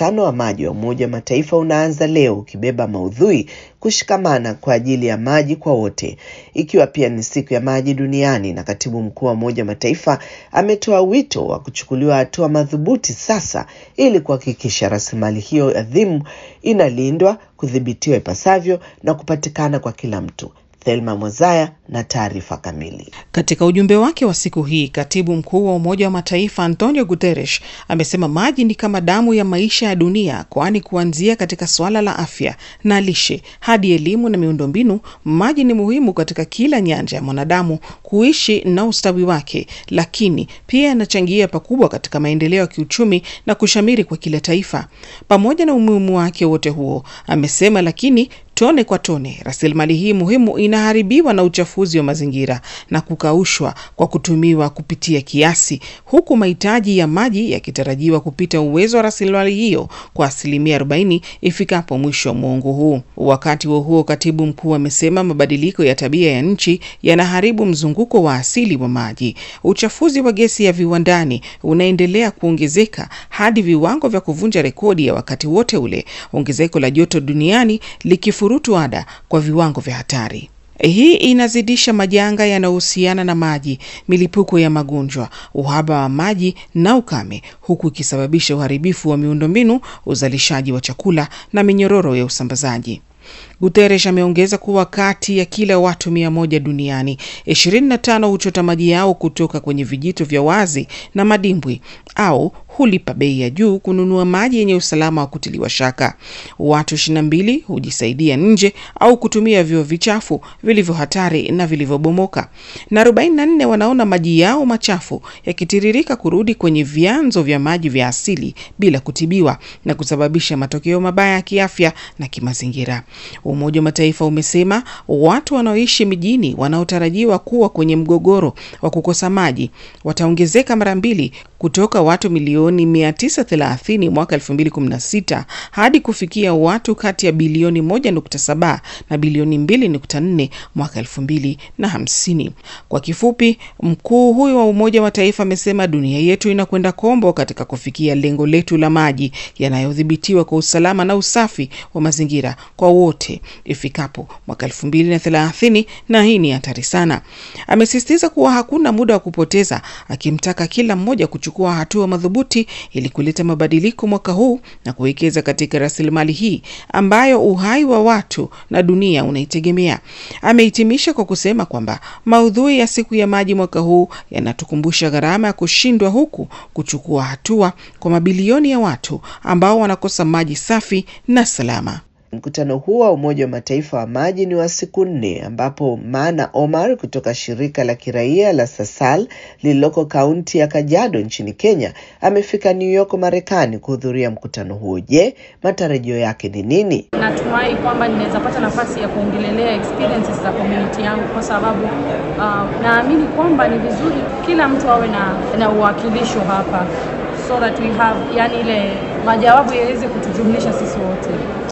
mkutano wa maji wa Umoja wa Mataifa unaanza leo ukibeba maudhui kushikamana kwa ajili ya maji kwa wote, ikiwa pia ni siku ya maji duniani. Na katibu mkuu wa Umoja wa Mataifa ametoa wito wa kuchukuliwa hatua madhubuti sasa ili kuhakikisha rasilimali hiyo adhimu inalindwa, kudhibitiwa ipasavyo na kupatikana kwa kila mtu. Thelma Mwazaya na taarifa kamili. Katika ujumbe wake wa siku hii, katibu mkuu wa Umoja wa Mataifa Antonio Guterres amesema maji ni kama damu ya maisha ya dunia, kwani kuanzia katika suala la afya na lishe hadi elimu na miundombinu, maji ni muhimu katika kila nyanja ya mwanadamu kuishi na ustawi wake, lakini pia yanachangia pakubwa katika maendeleo ya kiuchumi na kushamiri kwa kila taifa. Pamoja na umuhimu wake wote huo, amesema lakini tone kwa tone rasilimali hii muhimu inaharibiwa na uchafuzi wa mazingira na kukaushwa kwa kutumiwa kupitia kiasi, huku mahitaji ya maji yakitarajiwa kupita uwezo wa rasilimali hiyo kwa asilimia 40 ifikapo mwisho wa muongo huu. Wakati huo huo, katibu mkuu amesema mabadiliko ya tabia ya nchi yanaharibu mzunguko wa asili wa maji. Uchafuzi wa gesi ya viwandani unaendelea kuongezeka hadi viwango vya kuvunja rekodi ya wakati wote ule, ongezeko la joto duniani likifurutu ada kwa viwango vya hatari. Hii inazidisha majanga yanayohusiana na maji, milipuko ya magonjwa, uhaba wa maji na ukame, huku ikisababisha uharibifu wa miundombinu, uzalishaji wa chakula na minyororo ya usambazaji. Guterres ameongeza kuwa kati ya kila watu mia moja duniani, 25 huchota maji yao kutoka kwenye vijito vya wazi na madimbwi au hulipa bei ya juu kununua maji yenye usalama wa kutiliwa shaka. Watu 22 hujisaidia nje au kutumia vyoo vichafu vilivyo hatari na vilivyobomoka, na 44 wanaona maji yao machafu yakitiririka kurudi kwenye vyanzo vya maji vya asili bila kutibiwa na kusababisha matokeo mabaya ya kiafya na kimazingira. Umoja wa Mataifa umesema watu wanaoishi mijini wanaotarajiwa kuwa kwenye mgogoro wa kukosa maji wataongezeka mara mbili kutoka watu milioni 930 mwaka 2016 hadi kufikia watu kati ya bilioni 1.7 na bilioni 2.4 mwaka 2050. Kwa kifupi, mkuu huyo wa Umoja wa Mataifa amesema dunia yetu inakwenda kombo katika kufikia lengo letu la maji yanayodhibitiwa kwa usalama na usafi wa mazingira kwa wote ifikapo mwaka 2030, na hii ni hatari sana. Amesisitiza kuwa hakuna muda wa kupoteza, akimtaka kila mmoja kuchukua hatua madhubuti ili kuleta mabadiliko mwaka huu na kuwekeza katika rasilimali hii ambayo uhai wa watu na dunia unaitegemea. Amehitimisha kwa kusema kwamba maudhui ya siku ya maji mwaka huu yanatukumbusha gharama ya kushindwa huku kuchukua hatua kwa mabilioni ya watu ambao wanakosa maji safi na salama. Mkutano huo wa Umoja wa Mataifa wa maji ni wa siku nne ambapo Maana Omar kutoka shirika la kiraia la Sasal lililoko kaunti ya Kajiado nchini Kenya amefika New York Marekani kuhudhuria mkutano huo. Je, matarajio yake ni nini? Natumai kwamba ninaweza pata nafasi ya kuongelelea experiences za community yangu kwa sababu uh, naamini kwamba ni vizuri kila mtu awe na, na uwakilisho hapa so that we have yani ile majawabu yaweze kutujumlisha sisi wote.